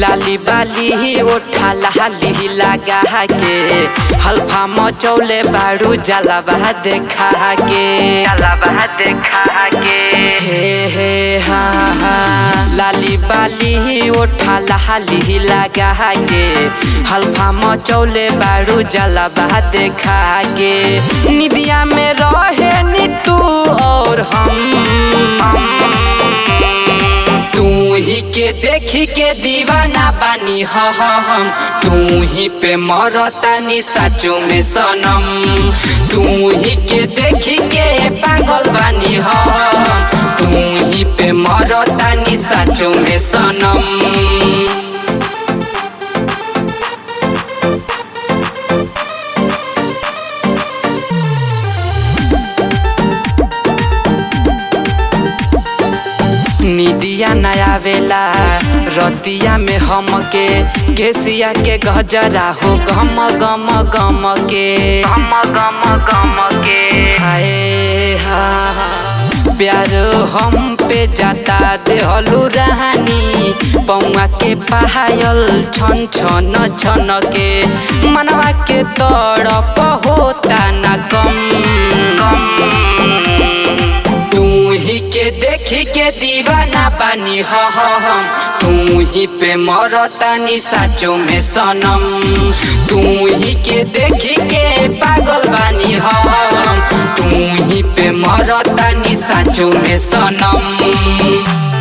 लाली बाली ओठा लाली लगा के हल्फा मचौले बारू जलावा देखा के जलावा देखा के हे हे हा हा लाली बाली ओठा लाली लगा के हल्फा मचौले बारू जलावा देखा के निदिया में रहे नी तू और हम तू ही के देखी के दीवाना बानी ह ह हम तू ही पे मरतानी साचो में सनम तू ही के देखी के पागल बानी ह हम तू ही पे मरतानी साचो में सनम निदिया नया वेला रतिया में हम के केसिया के गजरा हो गम गम गम के गम गम गम के हाय हा प्यार हम पे जाता देहलू रहानी पौआ के पायल छन छन छन के मनवा के तड़प होता न कम तू ही के देखी के दीवाना बानी ह ह हम तू ही पे मरतानी साचो में सनम तू ही के देखी के पागल बानी ह हम तू ही पे मरतानी साचो में सनम